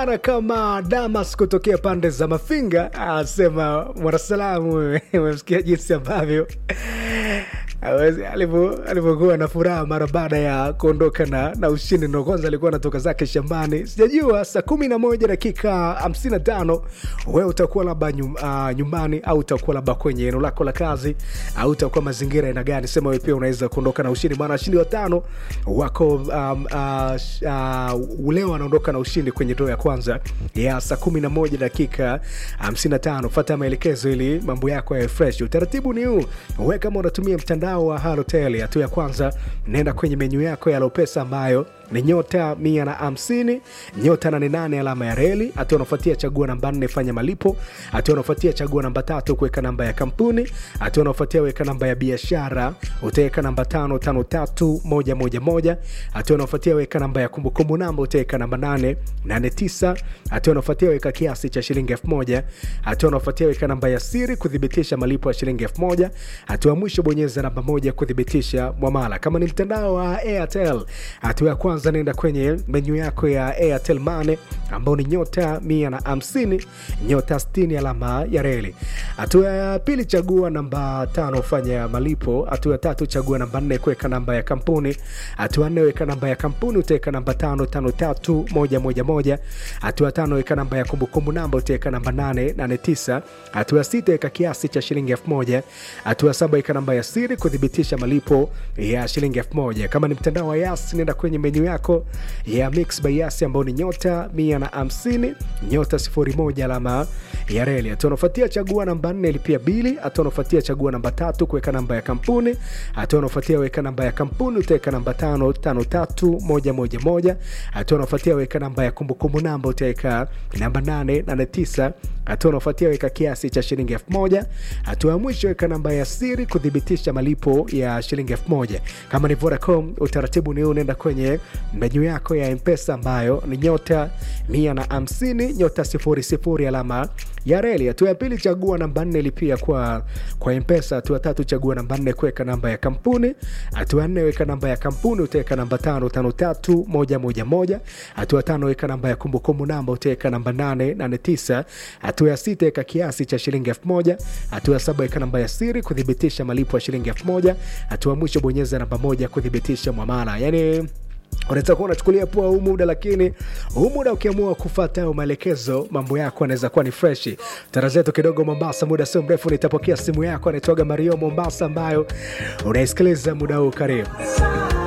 Ana kama Damas kutokea pande za Mafinga asema mwanasalamu, wewe umemsikia jinsi ambavyo Hawezi- alivyo- alivyokuwa na furaha mara baada ya kuondoka na, na ushindi. Ndo kwanza alikuwa anatoka zake shambani, sijajua saa kumi na moja dakika hamsini na tano wewe utakuwa labda nyum, uh, nyumbani au utakuwa labda kwenye eneo lako la kazi au utakuwa mazingira aina gani? Sema wewe pia unaweza kuondoka na ushindi, maana washindi watano wako um, uh, sh- uh, leo wanaondoka na ushindi kwenye doo ya kwanza ya saa kumi na moja dakika hamsini na tano. Fata maelekezo ili mambo yako yawe fresh. Utaratibu ni huu, we kama unatumia mtandao wa Halotel, hatua ya kwanza, nenda kwenye menyu yako ya Lopesa ambayo ni nyota mia na hamsini nyota nane nane alama ya reli. Hatua unafuatia chagua namba nne fanya malipo. Hatua unafuatia chagua namba tatu kuweka namba ya kampuni. Hatua unafuatia weka namba ya biashara, utaweka namba tano tano tatu moja moja moja. Hatua unafuatia weka namba ya kumbukumbu namba, utaweka namba nane nane tisa. Hatua unafuatia weka kiasi cha shilingi elfu moja. Hatua unafuatia weka namba ya siri kuthibitisha malipo ya shilingi elfu moja. Hatua ya mwisho bonyeza namba moja kuthibitisha mwamala. Kama ni mtandao wa Airtel, hatua ya kwanza nenda kwenye menyu yako ya Airtel Money ambao ni nyota mia na hamsini nyota sitini alama ya reli. Hatua ya pili chagua namba tano fanya malipo. Hatua ya tatu chagua namba nne kuweka namba ya kampuni. Hatua ya nne weka namba ya kampuni utaweka namba tano tano tatu moja moja moja. Hatua ya tano weka namba ya kumbukumbu namba utaweka namba nane nane tisa. Hatua ya sita weka kiasi cha shilingi elfu moja. Hatua ya saba weka namba ya siri kuthibitisha malipo ya shilingi elfu moja. Kama ni mtandao wa Yas nenda kwenye menyu yako ya Mix by Yas ambao ni nyota mia na hamsini nyota sifuri moja alama ya reli. Hatua unafuatia chagua namba nne lipia bili. Hatua unafuatia chagua namba tatu kuweka namba ya kampuni. Hatua unafuatia weka namba ya kampuni utaweka namba tano tano tatu moja moja moja. Hatua unafuatia weka namba ya kumbukumbu namba utaweka namba nane nane tisa. Hatua unafuatia weka kiasi cha shilingi elfu moja. Hatua ya mwisho weka namba ya siri kuthibitisha malipo ya shilingi elfu moja. Kama ni Vodacom, utaratibu ni huu, unaenda kwenye menyu yako ya Mpesa ambayo ni nyota mia na hamsini nyota sifuri sifuri alama ya reli. Hatua ya pili chagua namba nne lipia kwa, kwa Mpesa. Hatua ya tatu chagua namba nne kuweka namba ya kampuni. Hatua ya nne weka namba ya kampuni utaweka namba tano tano tatu moja moja moja. Hatua ya tano weka namba ya kumbukumbu namba utaweka namba nane nane tisa. Hatua ya sita weka kiasi cha shilingi elfu moja. Hatua ya saba weka namba ya siri kuthibitisha malipo ya shilingi elfu moja. Hatua ya mwisho bonyeza namba moja kuthibitisha mwamala yani unaweza kuwa unachukulia poa huu muda lakini huu muda ukiamua kufata hayo maelekezo mambo yako anaweza kuwa ni freshi tara zetu kidogo mombasa muda sio mrefu nitapokea simu yako anaitwaga mario mombasa ambayo unaisikiliza muda huu karibu